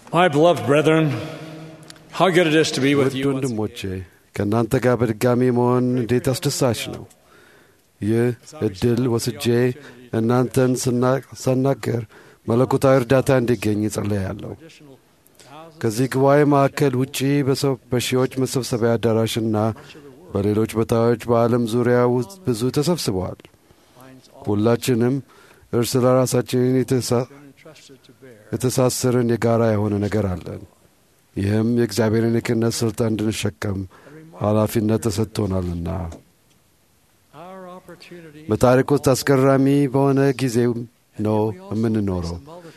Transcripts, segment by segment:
My beloved brethren, how good it is to be with ውድ you once ወንድሞቼ ከእናንተ ጋር በድጋሚ መሆን እንዴት አስደሳች ነው። ይህ እድል ወስጄ እናንተን ስና- ሳናገር መለኮታዊ እርዳታ እንዲገኝ ጸለያለሁ። ከዚህ ጉባኤ ማዕከል ውጪ በሰው በሺዎች መሰብሰቢያ አዳራሽና በሌሎች ቦታዎች በዓለም ዙሪያ ውስጥ ብዙ ተሰብስበዋል። ሁላችንም እርስ ለራሳችን የተሳ- የተሳሰርን የጋራ የሆነ ነገር አለን። ይህም የእግዚአብሔርን የክህነት ሥልጣን እንድንሸከም ኃላፊነት ተሰጥቶናልና our opportunity በታሪክ ውስጥ አስገራሚ በሆነ ጊዜ ነው የምንኖረው።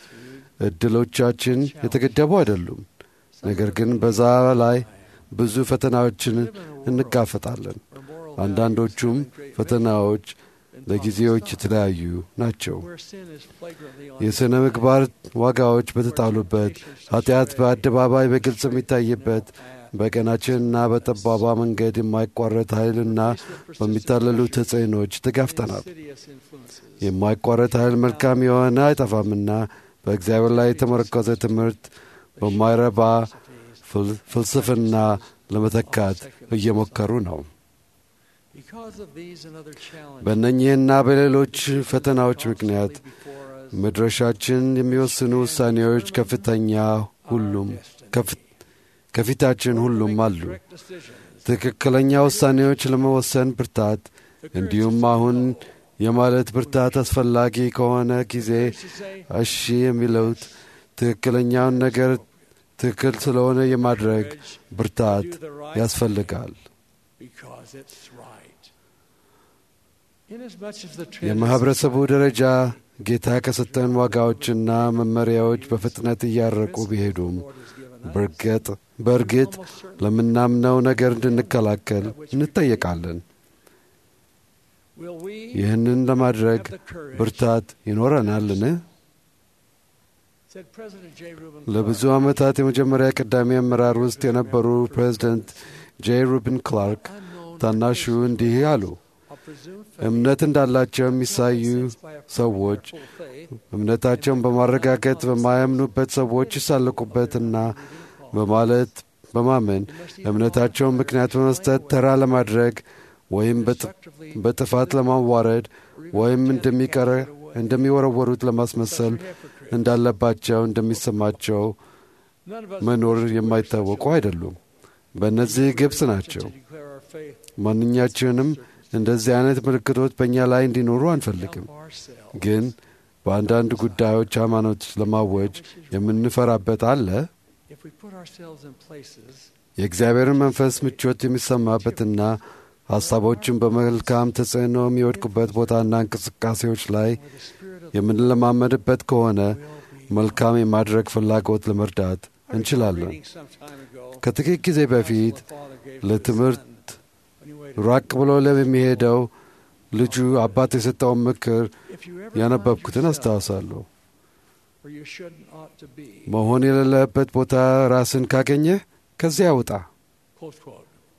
እድሎቻችን የተገደቡ አይደሉም። ነገር ግን በዛ ላይ ብዙ ፈተናዎችን እንጋፈጣለን። አንዳንዶቹም ፈተናዎች ለጊዜዎች የተለያዩ ናቸው። where sin is flagrantly on የሥነ ምግባር ዋጋዎች በተጣሉበት፣ ኃጢአት በአደባባይ በግልጽ የሚታይበት፣ በቀናችንና በጠባባ መንገድ የማይቋረጥ ኃይልና በሚታለሉ ተጽዕኖች ተጋፍጠናል። insidious influences. የማይቋረጥ ኃይል መልካም የሆነ አይጠፋምና በእግዚአብሔር ላይ የተመረኮዘ ትምህርት በማይረባ ፍል- ፍልስፍና ለመተካት እየሞከሩ ነው። Because of these and other challenges በእነኚህና በሌሎች ፈተናዎች ምክንያት before us, መድረሻችን የሚወስኑ ውሳኔዎች ከፍተኛ ሁሉም ከፍ- ከፊታችን ሁሉም አሉ። correct decisions. ትክክለኛ ውሳኔዎች ለመወሰን ብርታት እንዲሁም አሁን የማለት ብርታት አስፈላጊ ከሆነ ጊዜ To say, እሺ የሚለውት ትክክለኛውን ነገር ትክክል ስለሆነ የማድረግ ብርታት do the right ያስፈልጋል። because it's right. Inasmuch as the የማኅበረሰቡ ደረጃ ጌታ ከሰጠን ዋጋዎችና መመሪያዎች በፍጥነት እያረቁ ቢሄዱም በርግጥ በእርግጥ ለምናምነው ነገር እንድንከላከል እንጠየቃለን። will we ይህንን ለማድረግ have the courage, ብርታት ይኖረናልን? said President J. Reuben ለብዙ Clark, ዓመታት የመጀመሪያ ቀዳሚ አመራር ውስጥ የነበሩ ፕሬዚደንት ጄ ሩብን ክላርክ unknown ታናሹ እንዲህ አሉ። of presumed እምነት እንዳላቸው የሚሳዩ ሰዎች እምነታቸውን በማረጋገጥ በማያምኑበት ሰዎች ይሳለቁበትና በማለት በማመን እምነታቸውን ምክንያት በመስጠት ተራ ለማድረግ ወይም በጥ- በጥፋት ለማዋረድ ወይም እንደሚቀረ እንደሚወረወሩት ለማስመሰል እንዳለባቸው እንደሚሰማቸው None of us መኖር የማይታወቁ አይደሉም። በእነዚህ ግብፅ ናቸው። declare our faith ማንኛችንም እንደዚህ አይነት ምልክቶች በእኛ ላይ እንዲኖሩ አንፈልግም። of ourselves. ግን በአንዳንድ ጉዳዮች ሃይማኖት ለማወጅ የምንፈራበት አለ። If we put ourselves in places የእግዚአብሔርን መንፈስ ምቾት የሚሰማበትና ሐሳቦችን በመልካም ተጽዕኖ የሚወድቁበት ቦታና እንቅስቃሴዎች ላይ where the Spirit of የምንለማመድበት ከሆነ the will be. መልካም የማድረግ ፍላጎት ለመርዳት I recall እንችላለን። reading some time ago ከጥቂት ጊዜ በፊት the Father gave to his ለትምህርት son when he waited. ራቅ ብሎ ለሚሄደው ልጁ አባት የሰጠውን ምክር If you ever ያነበብኩትን find yourself አስታውሳለሁ። where you shouldn't ought to be, መሆን የሌለበት ቦታ ራስን ካገኘህ ከዚያ ውጣ። close quote.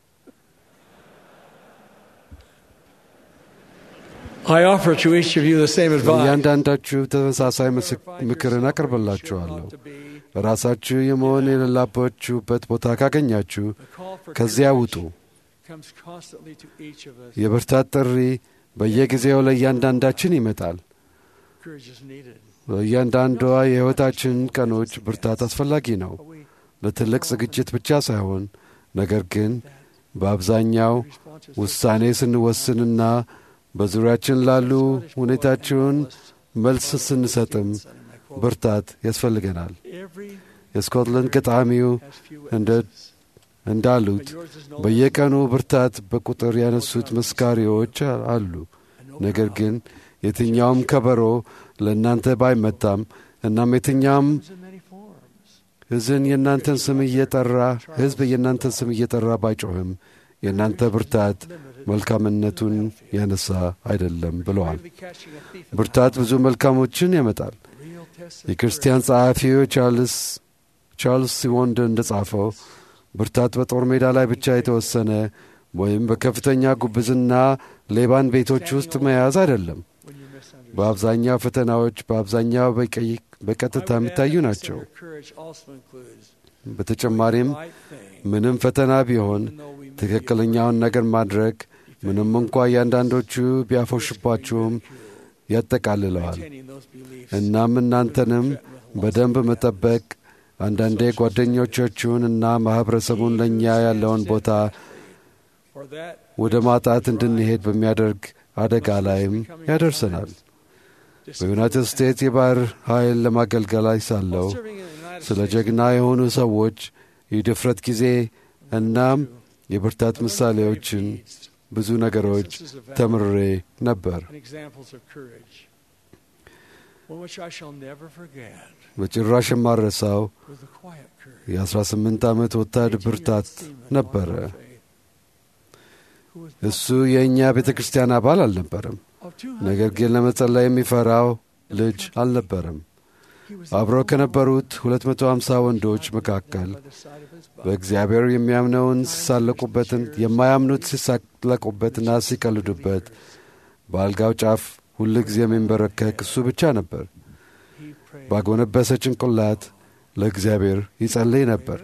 I offer to each of you the same advice. እያንዳንዳችሁ ተመሳሳይ If you ምስክ- ever find ምክርን yourself where you አቀርብላችኋለሁ። shouldn't ought to be, ራሳችሁ የመሆን የሌለባችሁበት ቦታ ካገኛችሁ the call for ከዚያ courage ውጡ። comes constantly to each of us. የብርታት ጥሪ በየጊዜው ለእያንዳንዳችን ይመጣል። Courage is needed. በእያንዳንዷ የሕይወታችን ቀኖች ብርታት አስፈላጊ ነው። But we ለትልቅ ዝግጅት ብቻ ሳይሆን ነገር ግን በአብዛኛው respond to ውሳኔ ስንወስንና በዙሪያችን ላሉ ሁኔታችሁን መልስ ስንሰጥም ብርታት ያስፈልገናል። Every የስኮትላንድ ገጣሚው has few እንደ witnesses, እንዳሉት but yours is no በየቀኑ ብርታት በቁጥር ያነሱት መስካሪዎች አሉ። and no ነገር crowd. ግን የትኛውም ከበሮ ለእናንተ ባይመታም እናም የትኛውም Comes in many forms. ሕዝን የእናንተን ስም እየጠራ ሕዝብ የእናንተን ስም እየጠራ ባይጮህም የእናንተ ብርታት መልካምነቱን ያነሳ አይደለም ብለዋል። Bravely catching a thief in ብርታት ብዙ መልካሞችን ያመጣል። the real test of የክርስቲያን ጸሐፊው ቻርልስ ቻርልስ ሲወንድ እንደ ጻፈው ብርታት በጦር ሜዳ ላይ ብቻ የተወሰነ ወይም በከፍተኛ ጉብዝና ሌባን ቤቶች ውስጥ መያዝ አይደለም። when you misunderstand. በአብዛኛው ፈተናዎች በአብዛኛው በቀይ በቀጥታ I would የሚታዩ add that ናቸው። consider courage also includes በተጨማሪም right thing, ምንም ፈተና ቢሆን even though we may be ትክክለኛውን ነገር ማድረግ ምንም እንኳ እያንዳንዶቹ ቢያፎሽባችሁም ያጠቃልለዋል። maintaining those beliefs እናም እናንተንም በደንብ መጠበቅ አንዳንዴ ጓደኞቻችሁን እና ማኅበረሰቡን ለእኛ ያለውን ቦታ for that ወደ ማጣት እንድንሄድ በሚያደርግ አደጋ ላይም ያደርሰናል። በዩናይትድ ስቴትስ የባሕር ኃይል ለማገልገል ላይ ሳለሁ serving in the United ስለ States ጀግና የሆኑ ሰዎች የድፍረት ጊዜ እናም የብርታት ምሳሌዎችን ብዙ ነገሮች ተምሬ ነበር። and examples of courage. One which I shall never forget በጭራሽ የማረሳው was the quiet courage. የ18 ዓመት ወታድ ብርታት ነበረ። Who was እሱ የእኛ ቤተ ክርስቲያን አባል አልነበረም፣ of two ነገር ግን ለመጸለይ የሚፈራው ልጅ አልነበረም። አብረው ከነበሩት 250 ወንዶች መካከል by the side of his bunk. በእግዚአብሔር የሚያምነውን ሲሳለቁበትን የማያምኑት ሲሳለቁበትና ሲቀልዱበት በአልጋው ጫፍ ሁል ጊዜ የሚንበረከክ እሱ ብቻ ነበር። He prayed. ባጎነበሰ ጭንቅላት ለእግዚአብሔር ይጸልይ ነበር።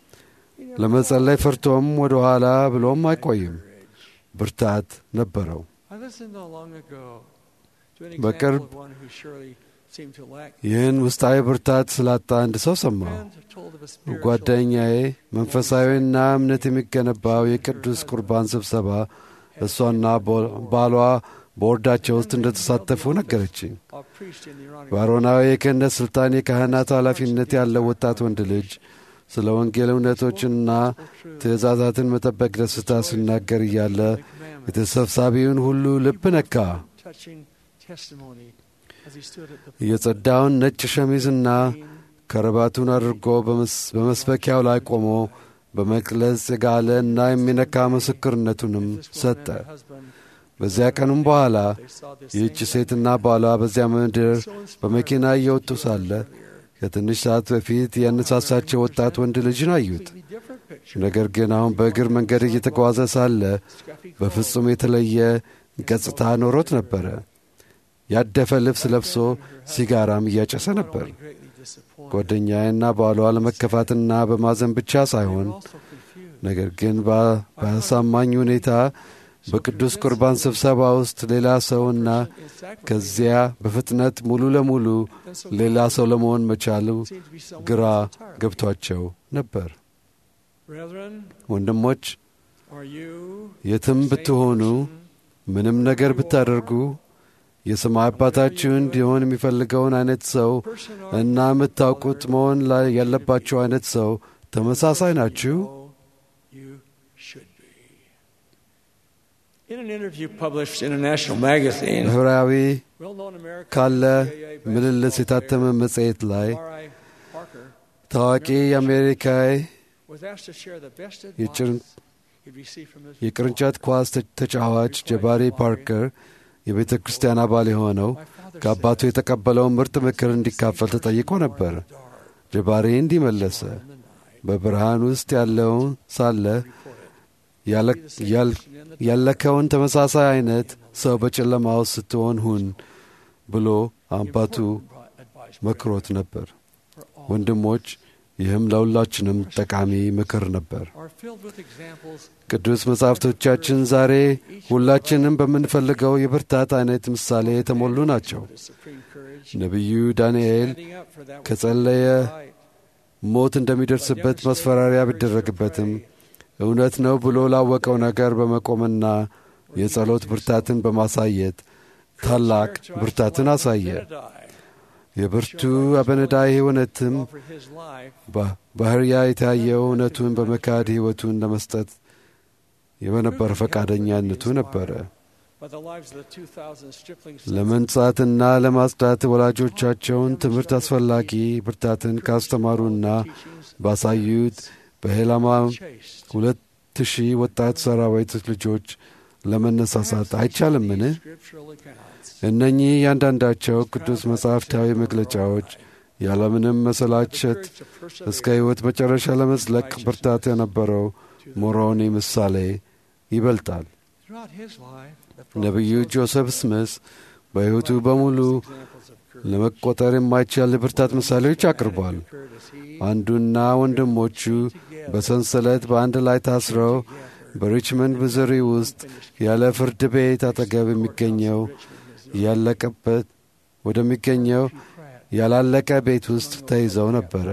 ለመጸለይ ፈርቶም ወደ ኋላ ብሎም አይቆይም። ብርታት ነበረው። I listened not long ago to an በቅርብ example of one who surely seemed to lack ይህን ውስጣዊ ብርታት ስላጣ አንድ ሰው ሰማሁ። friend told of a spiritual ጓደኛዬ መንፈሳዊና እምነት የሚገነባው የቅዱስ ቁርባን ስብሰባ እሷና ቦ- ባሏ በወርዳቸው ውስጥ እንደተሳተፉ ነገረችኝ። of priest in the Iranian በአሮናዊ የክህነት ሥልጣን የካህናት ኃላፊነት ያለው ወጣት ወንድ ልጅ ስለ ወንጌል እውነቶችና ትእዛዛትን መጠበቅ ደስታ ሲናገር እያለ commandment, የተሰብሳቢውን ሁሉ ልብ ነካ። touching testimony as he stood at the የጸዳውን ነጭ ሸሚዝና scene ከረባቱን አድርጎ በመስ- በመስበኪያው ላይ ቆሞ በመቅለጽ የጋለ እና የሚነካ ምስክርነቱንም ሰጠ። በዚያ ቀኑም በኋላ ይህች ሴትና ባሏ በዚያ ምድር በመኪና እየወጡ ሳለ ከትንሽ ሰዓት በፊት ያነሳሳቸው ወጣት ወንድ ልጅን አዩት። ነገር ግን አሁን በእግር መንገድ እየተጓዘ ሳለ በፍጹም የተለየ ገጽታ ኖሮት ነበረ። ያደፈ ልብስ ለብሶ ሲጋራም እያጨሰ ነበር። ጓደኛዬና ባሏ ለመከፋትና በማዘን ብቻ ሳይሆን ነገር ግን በ- በአሳማኝ ሁኔታ በቅዱስ ቁርባን ስብሰባ ውስጥ ሌላ ሰውና ከዚያ በፍጥነት ሙሉ ለሙሉ ሌላ ሰው ለመሆን መቻሉ ግራ ገብቷቸው ነበር። ወንድሞች የትም ብትሆኑ ምንም ነገር ብታደርጉ የሰማይ አባታችሁ እንዲሆን የሚፈልገውን አይነት ሰው እና የምታውቁት መሆን ላይ ያለባቸው አይነት ሰው ተመሳሳይ ናችሁ። In an interview published in a national magazine, ብሔራዊ well-known American ካለ CIA vice ምልልስ president የታተመ መጽሔት ላይ R.I. Parker ታዋቂ የአሜሪካዊ was asked to share the best የጭን- advice he'd received from his የቅርንጫት ኳስ ተ- ተጫዋች ጀባሪ ፓርከር የቤተ ክርስቲያን አባል የሆነው My father ከአባቱ said, የተቀበለውን ምርጥ ምክር እንዲካፈል ተጠይቆ ነበር። ጀባሪ እንዲህ መለሰ። በብርሃን ውስጥ ያለውን ሳለ ያለ- ያል- ያለከውን ተመሳሳይ አይነት ሰው በጨለማ ውስጥ ስትሆን ሁን ብሎ አባቱ መክሮት ነበር። ወንድሞች፣ ይህም ለሁላችንም ጠቃሚ ምክር ነበር። are filled with examples ቅዱስ መጻሕፍቶቻችን ዛሬ ሁላችንም በምንፈልገው የብርታት አይነት ምሳሌ የተሞሉ ናቸው። of supreme courage, ነቢዩ ዳንኤል standing up for that which ከጸለየ is right, ሞት እንደሚደርስበት ማስፈራሪያ ቢደረግበትም እውነት ነው ብሎ ላወቀው ነገር በመቆምና የጸሎት ብርታትን በማሳየት ታላቅ ብርታትን አሳየ። የብርቱ አበነዳይ እውነትም offered his life ባህርያ የታየው እውነቱን በመካድ ሕይወቱን ለመስጠት የበነበረ ፈቃደኛነቱ ነበረ። by the lives of the 2,000 striplings ለመንጻትና ለማጽዳት ወላጆቻቸውን ትምህርት አስፈላጊ ብርታትን ካስተማሩና ባሳዩት በሄላማ chased. ሁለት ሺህ ወጣት ሰራዊት ልጆች ለመነሳሳት አይቻልምን? Scriptural accounts እነኚህ እያንዳንዳቸው ቅዱስ መጻሕፍታዊ መግለጫዎች ያለምንም መሰላቸት encouraged to persevere እስከ ሕይወት መጨረሻ ለመዝለቅ ብርታት የነበረው ሞሮኒ ምሳሌ ይበልጣል። throughout his life. The ነቢዩ prophet ጆሴፍ ስሚስ በሕይወቱ በሙሉ examples of ለመቆጠር የማይቻል የብርታት ምሳሌዎች አቅርቧል። አንዱና ወንድሞቹ በሰንሰለት በአንድ ላይ ታስረው በሪችመንድ ሚዙሪ ውስጥ ያለ ፍርድ ቤት አጠገብ የሚገኘው ያለቀበት ወደሚገኘው ያላለቀ ቤት ውስጥ ተይዘው ነበረ።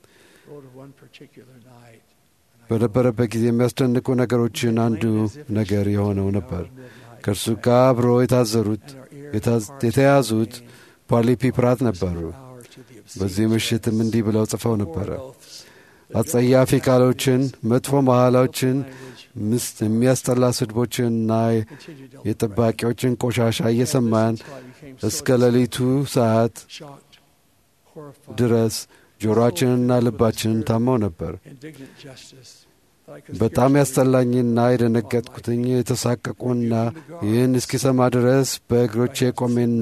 በነበረበት ጊዜ የሚያስደንቁ ነገሮችን አንዱ ነገር የሆነው ነበር። ከእርሱ ጋር አብሮ የታዘሩት የተያዙት ፓርሊፒ ፕራት ነበሩ። በዚህ ምሽትም እንዲህ ብለው ጽፈው ነበረ። አጸያፊ ቃሎችን፣ መጥፎ መሐላዎችን፣ ምስት የሚያስጠላ ስድቦችንና የጠባቂዎችን ቆሻሻ እየሰማን እስከ ሌሊቱ ሰዓት ድረስ ጆሮአችንና ልባችንን ታመው ነበር። በጣም ያስጠላኝና የደነገጥኩትኝ የተሳቀቁና ይህን እስኪሰማ ድረስ በእግሮቼ ቆሜና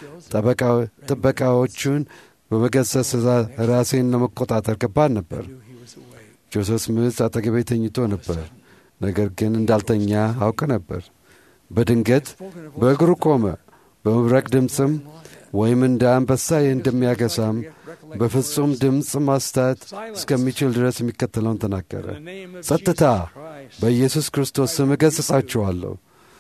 ጥበቃዎቹን በመገሰጽ ራሴን ለመቆጣጠር ከባድ ነበር። ጆሴፍ ስሚዝ አጠገቤ ተኝቶ ነበር፣ ነገር ግን እንዳልተኛ አውቅ ነበር። በድንገት በእግሩ ቆመ። በመብረቅ ድምፅም ወይም እንደ አንበሳ እንደሚያገሳም በፍጹም ድምፅ ማስታት እስከሚችል ድረስ የሚከተለውን ተናገረ። ጸጥታ! በኢየሱስ ክርስቶስ ስም እገሥጻችኋለሁ።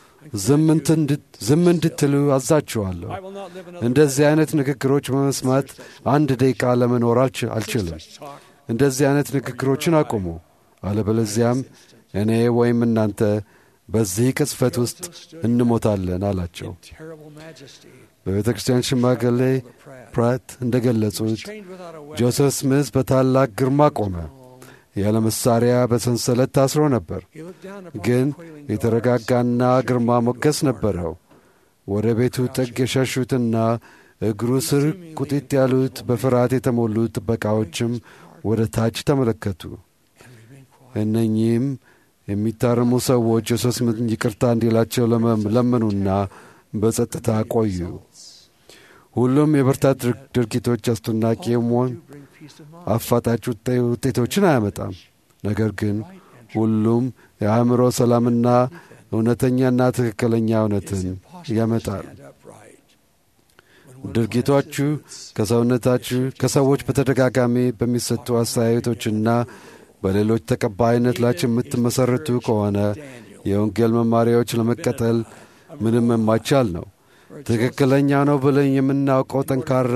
ዝም እንድትሉ አዛችኋለሁ። እንደዚህ አይነት ንግግሮች በመስማት አንድ ደቂቃ ለመኖር አልችልም። እንደዚህ አይነት ንግግሮችን አቁሙ፣ አለበለዚያም እኔ ወይም እናንተ በዚህ ቅጽፈት ውስጥ እንሞታለን አላቸው። በቤተ ክርስቲያን ሽማግሌ ፕራት እንደ ገለጹት ጆሴፍ ስሚዝ በታላቅ ግርማ ቆመ። ያለ መሳሪያ በሰንሰለት ታስሮ ነበር፣ ግን የተረጋጋና ግርማ ሞገስ ነበረው። ወደ ቤቱ ጥግ የሸሹትና እግሩ ስር ቁጢጥ ያሉት በፍርሃት የተሞሉት ጥበቃዎችም ወደ ታች ተመለከቱ። እነኚህም የሚታረሙ ሰዎች ጆሴፍ ስሚዝን ይቅርታ እንዲላቸው ለመኑና በጸጥታ ቆዩ። ሁሉም የብርታት ድርጊቶች አስደናቂ መሆን አፋጣጭ ውጤቶችን አያመጣም። ነገር ግን ሁሉም የአእምሮ ሰላምና እውነተኛና ትክክለኛ እውነትን ያመጣል። ድርጊቶቹ ከሰውነታችሁ ከሰዎች በተደጋጋሚ በሚሰጡ አስተያየቶችና በሌሎች ተቀባይነት ላይ የምትመሠረቱ ከሆነ የወንጌል መማሪያዎች ለመቀጠል ምንም የማይቻል ነው። ትክክለኛ ነው ብለን የምናውቀው ጠንካራ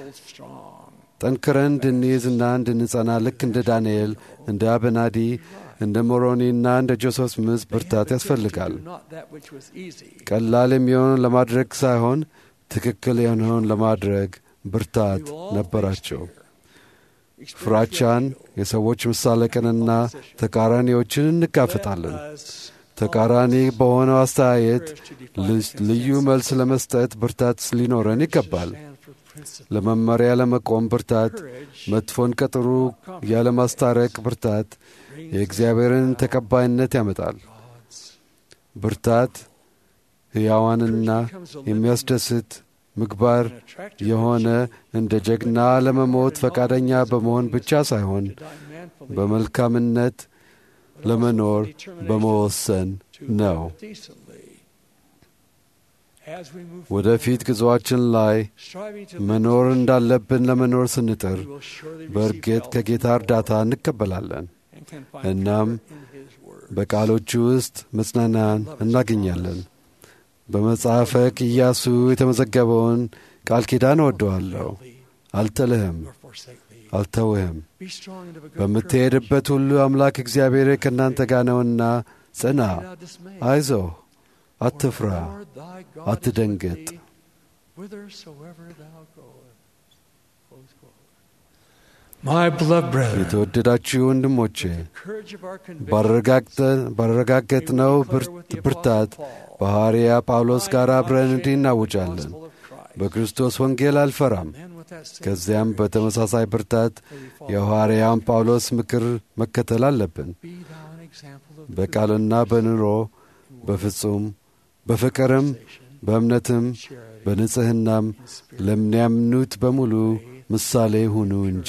ጠንክረን እንድንይዝና እንድንጸና ልክ እንደ ዳንኤል፣ እንደ አበናዲ፣ እንደ ሞሮኒና እንደ ጆሴፍ ስሚዝ ብርታት ያስፈልጋል። ቀላል የሚሆነውን ለማድረግ ሳይሆን ትክክል የሆነውን ለማድረግ ብርታት ነበራቸው። ፍራቻን፣ የሰዎች መሳለቅንና ተቃራኒዎችን እንጋፈጣለን። ተቃራኒ በሆነው አስተያየት ልዩ መልስ ለመስጠት ብርታት ሊኖረን ይገባል። ለመመሪያ ለመቆም ብርታት፣ መጥፎን ቀጥሩ ያለማስታረቅ ብርታት የእግዚአብሔርን ተቀባይነት ያመጣል። ብርታት ሕያዋንና የሚያስደስት ምግባር የሆነ እንደ ጀግና ለመሞት ፈቃደኛ በመሆን ብቻ ሳይሆን በመልካምነት ለመኖር በመወሰን ነው። ወደፊት ጉዞአችን ላይ መኖር እንዳለብን ለመኖር ስንጥር በእርግጥ ከጌታ እርዳታ እንቀበላለን። እናም በቃሎቹ ውስጥ መጽናናን እናገኛለን። በመጽሐፈ ኢያሱ የተመዘገበውን ቃል ኪዳን እወደዋለሁ፣ አልጥልህም፣ አልተውህም። በምትሄድበት ሁሉ አምላክ እግዚአብሔር ከእናንተ ጋር ነውና ጽና፣ አይዞህ፣ አትፍራ፣ አትደንግጥ። የተወደዳችሁ ወንድሞቼ ባረጋገጥነው ብርታት በሐዋርያ ጳውሎስ ጋር አብረን እንዲህ እናውጃለን። በክርስቶስ ወንጌል አልፈራም። ከዚያም በተመሳሳይ ብርታት የሐዋርያን ጳውሎስ ምክር መከተል አለብን። በቃልና በኑሮ በፍጹም በፍቅርም በእምነትም በንጽሕናም ለሚያምኑት በሙሉ ምሳሌ ሁኑ እንጂ።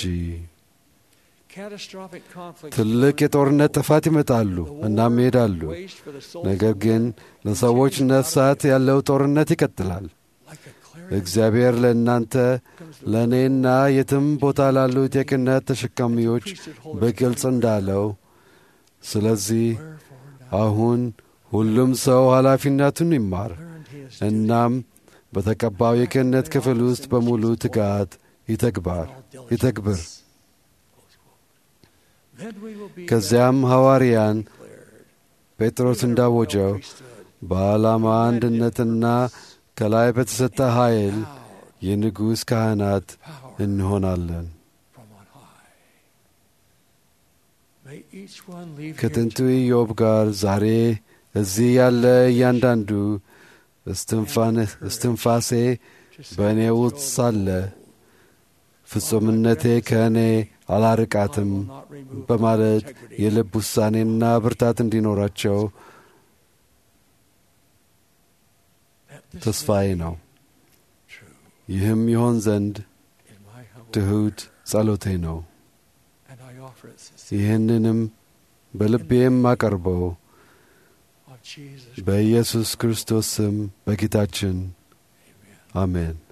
ትልቅ የጦርነት ጥፋት ይመጣሉ እናም ይሄዳሉ። ነገር ግን ለሰዎች ነፍሳት ያለው ጦርነት ይቀጥላል። እግዚአብሔር ለእናንተ ለእኔና የትም ቦታ ላሉት የክህነት ተሸካሚዎች በግልጽ እንዳለው፣ ስለዚህ አሁን ሁሉም ሰው ኃላፊነቱን ይማር እናም በተቀባው የክህነት ክፍል ውስጥ በሙሉ ትጋት ይተግባር ይተግብር። ከዚያም ሐዋርያን ጴጥሮስ እንዳወጀው በዓላማ አንድነትና ከላይ በተሰጠ ኃይል የንጉሥ ካህናት እንሆናለን። ከጥንቱ ኢዮብ ጋር ዛሬ እዚህ ያለ እያንዳንዱ እስትንፋሴ በእኔ ውስጥ ሳለ ፍጹምነቴ ከእኔ አላርቃትም በማለት የልብ ውሳኔና ብርታት እንዲኖራቸው ተስፋዬ ነው። ይህም ይሆን ዘንድ ትሑት ጸሎቴ ነው። ይህንንም በልቤ የማቀርበው በኢየሱስ ክርስቶስ ስም በጌታችን አሜን።